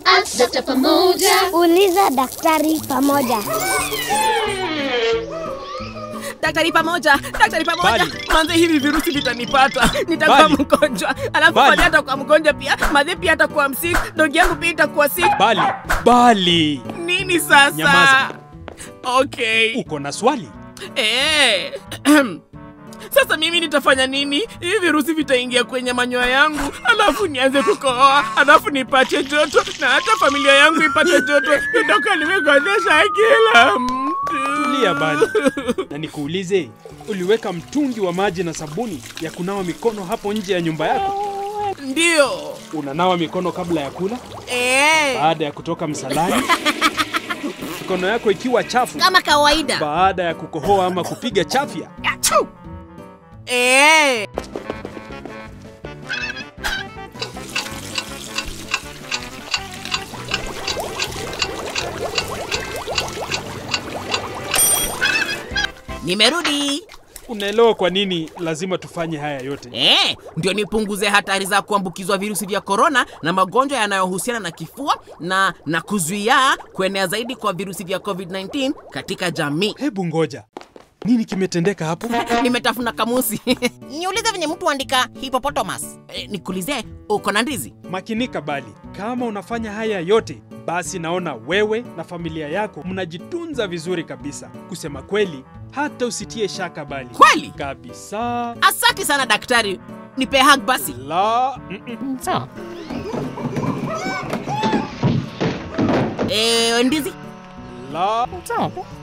Ask Dr. Pamoja. Uliza daktari pamoja. daktari pamoja daktari pamoja Bali. manze hivi virusi vitanipata nitakuwa Bali. mgonjwa alafu Bali. madhi atakuwa mgonjwa pia madhi pia atakuwa msik dogi yangu pia itakuwa sik Bali, bali, nini sasa Nyamaza. okay uko na swali? Eh. Sasa mimi nitafanya nini? Hivi virusi vitaingia kwenye manyoya yangu, alafu nianze kukohoa, alafu nipate joto na hata familia yangu ipate joto. Nitakuwa nimegonjesha kila mtu. Tulia Bali, na nikuulize, uliweka mtungi wa maji na sabuni ya kunawa mikono hapo nje ya nyumba yako? Ndio. Unanawa mikono kabla ya kula, Eh. baada ya kutoka msalani, mikono yako ikiwa chafu Kama kawaida. baada ya kukohoa ama kupiga chafya. Achoo. Eh. Nimerudi. Unaelewa kwa nini lazima tufanye haya yote? Eh, ndio nipunguze hatari za kuambukizwa virusi vya korona na magonjwa yanayohusiana na kifua na na kuzuia kuenea zaidi kwa virusi vya COVID-19 katika jamii. Hebu ngoja, nini kimetendeka hapo? Nimetafuna kamusi. Niulize venye mtu andika hippopotamus. Eh, nikuulize uko na ndizi? Makinika Bali, kama unafanya haya yote, basi naona wewe na familia yako mnajitunza vizuri kabisa. Kusema kweli, hata usitie shaka Bali. Kweli? Kabisa. Asante sana daktari. Nipe hug basi. La, mm-mm. Sawa. Eh, ndizi? la, Sawa.